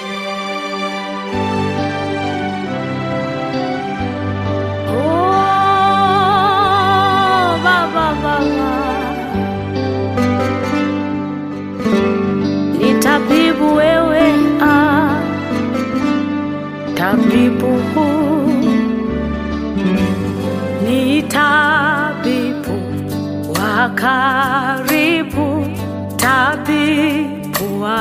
Oh, Baba, Baba. Ni tabibu wewe, ah, tabibu ni tabibu wa karibu, tabibu wa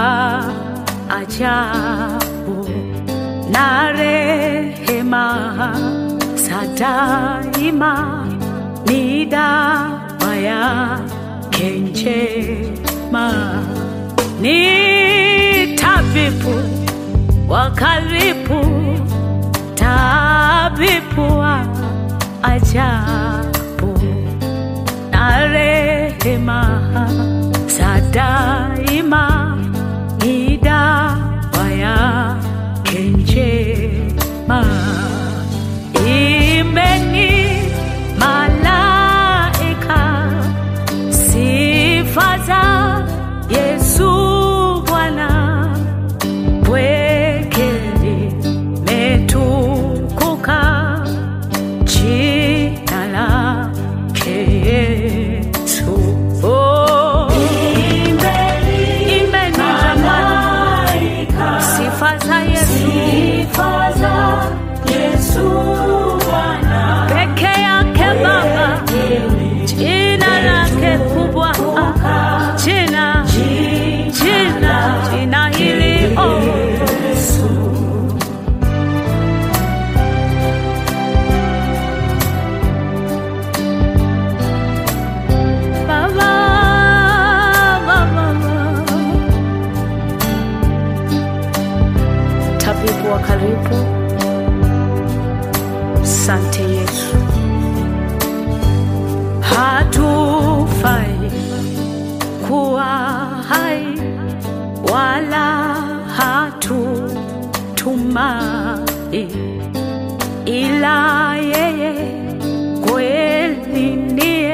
ajabu na rehema za daima ni dawa yake njema, ni tabibu wa karibu, tabibu wa ajabu na rehema za daima ni dawa yake njema. Imbeni malaika sifa za Yesu Bwana, pweke limetukuka jina lake Yesu. Oh, imbeni jamani, sifa za Yesu peke yake Baba, jina lake kubwa, ah, jina jina jina hili oh. Baba, Baba, tabibu wa karibu, sante Yesu, hatufai kuwa hai wala hatutumai ila yeye kweli ndiye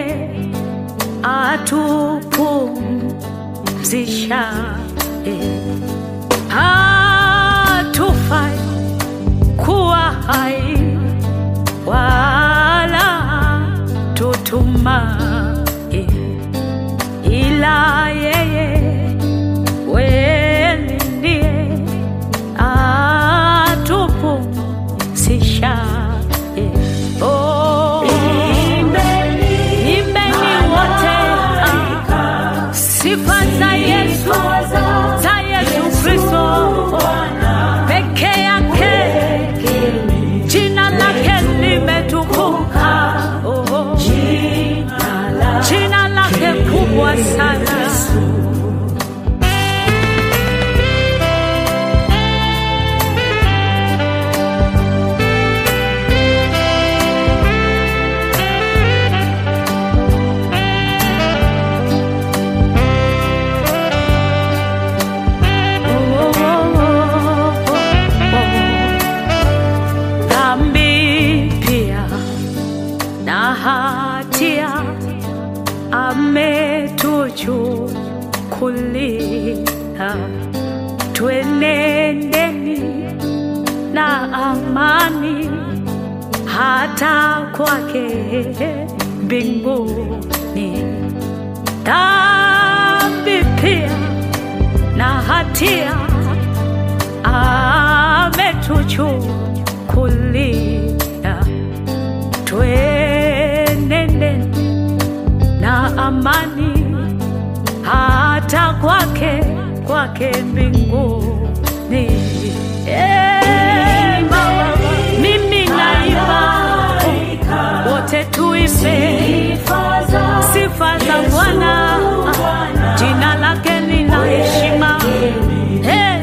atupumzishaye. Hatufai kuwa hai wala tutumai, ila yeye kweli ndiye atupumzishaye. Oh, imbeni wote ah, sifa za Yesu, za Yesu Kristo peke yake, jina lake limetukuka, oh, jina lake kubwa sana. Dhambi pia na hatia ametuchukulia, twenendeni na amani hata kwake mbinguni. Dhambi pia na hatia ametuchukulia, twenende na amani hata kwake kwake mbinguni. Eh, Baba, mimi naimba wote tuimbe sifa za Bwana, jina lake ni la heshima. Eh,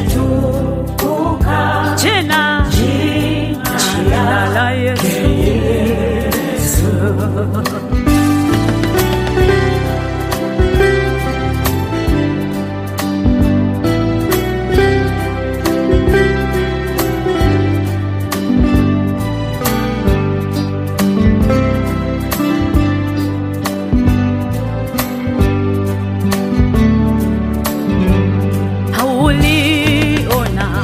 jina jina la Yesu. Uliona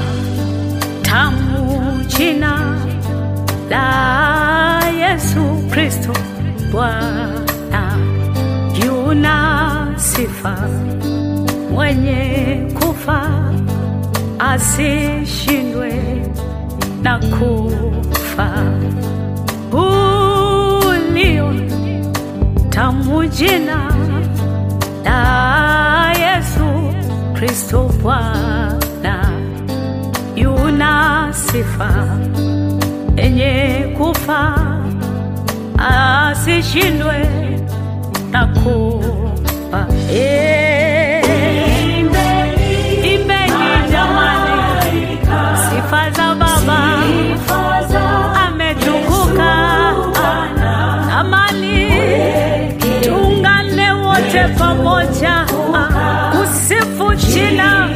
Bwana yuna sifa, mwenye kufa asishindwe na kufa. Ulio tamu jina la Yesu Kristo Bwana yuna sifa, enye kufa asishindwe na kufa. Eh, Imbeni jamani, sifa za Baba ametukuka. Amani, tuungane wote pamoja kusifu jina